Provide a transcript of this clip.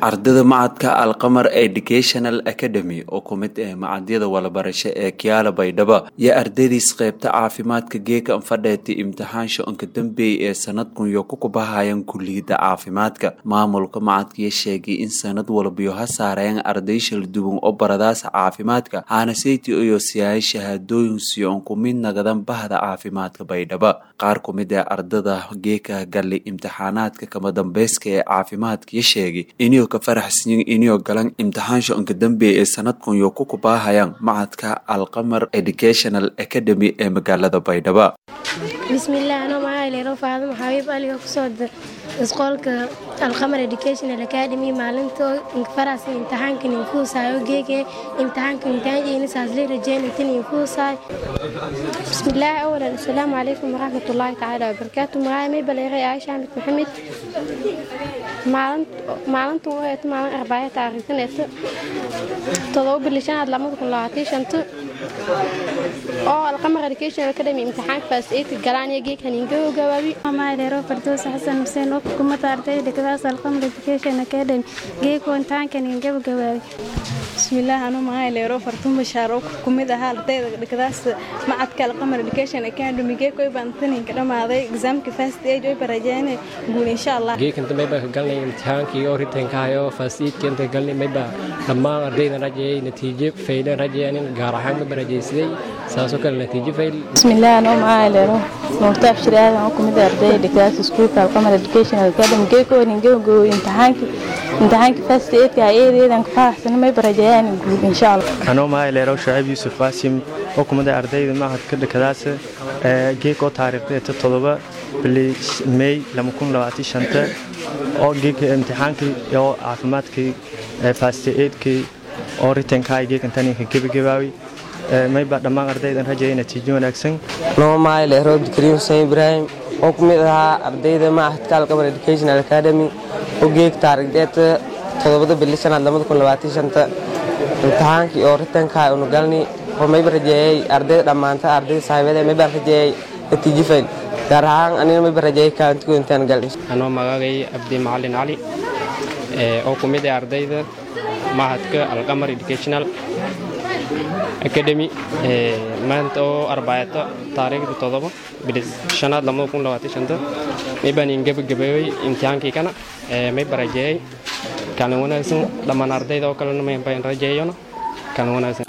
ardayda macadka alqamar educational academy oo ku mid ah macadyada walabarasho ee kiyaala baydhabo iyo ardaydiis qeybta caafimaadka geeka fadheetay imtixaansha onka dambeeyay ee sanadkun yo ku kubahayaan kuliyadda caafimaadka maamulka macadkiyo sheegay in sanad walbiyo ha saareen arday shalduwan oo baradaasa caafimaadka haanaseyti iyo siyahay shahaadooyin siyo on ku mid nagadan bahda caafimaadka baydhabo qaar ku mid ah ardada geeka galay imtixaanaadka kama dambeyska ee caafimaadkiyo sheegay inuu ka faraxsanyin inuu galan imtixaansha onka dambeeya ee sanadkun yo ku kubaahayaan macadka alqamar educational academy ee magaalada baydhabo bismillaah anoo magacaylero faadimo xabiib aliga kusoo isqoolka alqamar educational academy maalinto faras imtixaankan infuusaayo geege imtixaanka imtixaanjeynisaasle rajeynatin infuusaay bismillaah awalan asalaamu calaykum waraxmatullaahi tacaala wabarakaatu magaca may baleeray aisha axmed maxamed maalintan oo eeto maalin arbaayo taariikhtan eeto todoba bili shanaad lamada kun labaatan shanta oo alqamar educational academy imtixaanka faas eedka galaan iyo geegkan ingago gabaabi maaleero fardoos xasan xuseen oo xukuumadda ardayda dhigadaas alqamar education academy geego imtixaankan ingaba gabaabi bismillaah anuu mahayleero fartuun bashaar oo ku mid ahaa ardayda dhigadaas macadka alqamar education academy geekoy baan taninka dhammaaday exaamka fast age oy barajeene guul insha allah geekanta mayba ka galnay imtixaankii oo ritanka hayo fast age inta galnay mayba dhammaan ardayda rajayay natiijo faylan rajayaanin gaar ahaan ma barajaysaday saasoo kale natiijo fayl bismillaah anuu mahayleero nuurta abshir aadan oo ku mid ah ardayda dhigadaas iskuulka alqamar education academy geeko ningabo imtixaanki imtixaanka fast age eedeedan ka faraxsana may barajayaan anoo mahayleerow shacaib yuusuf qaasim oo kumida ardayda macadka dhakadaas geekoo taariikhdeeta todoba bili mey oo geeka imtixaankii oo caafimaadkii fast eedkii oo ritankaay geekantaninka gebagabaawi mayba dhammaan ardaydan rajaya natiijo wanaagsan anoo mahayleerow abdikariim xuseen ibraahim oo ku mid ahaa ardayda macadka alqamar educational academy oo geeg taariikhdeeta todobada bili shanaad lamada kun labaatan shanta imtixaankii oo ritankaa unu galni oo mayba rajeeyey ardayda dhammaanta ardayda saaxiibada maybaan rajeeyey natiijo fayl gaar ahaan anina mayba rajeeyey kaalintigood intaan gal anoo magagay abdi macalin cali oo ku mid ah ardayda mahadka alqamar educational academy maanta oo arbaayato taariikhda todoba bilis shanaad lamada kun labaatan shanta maybaan ingabagabeeyey imtixaankii kana mayba rajeeyey kaalin wanaagsan dhammaan ardayda oo kalena mayban rajeeyona kaalin wanaagsan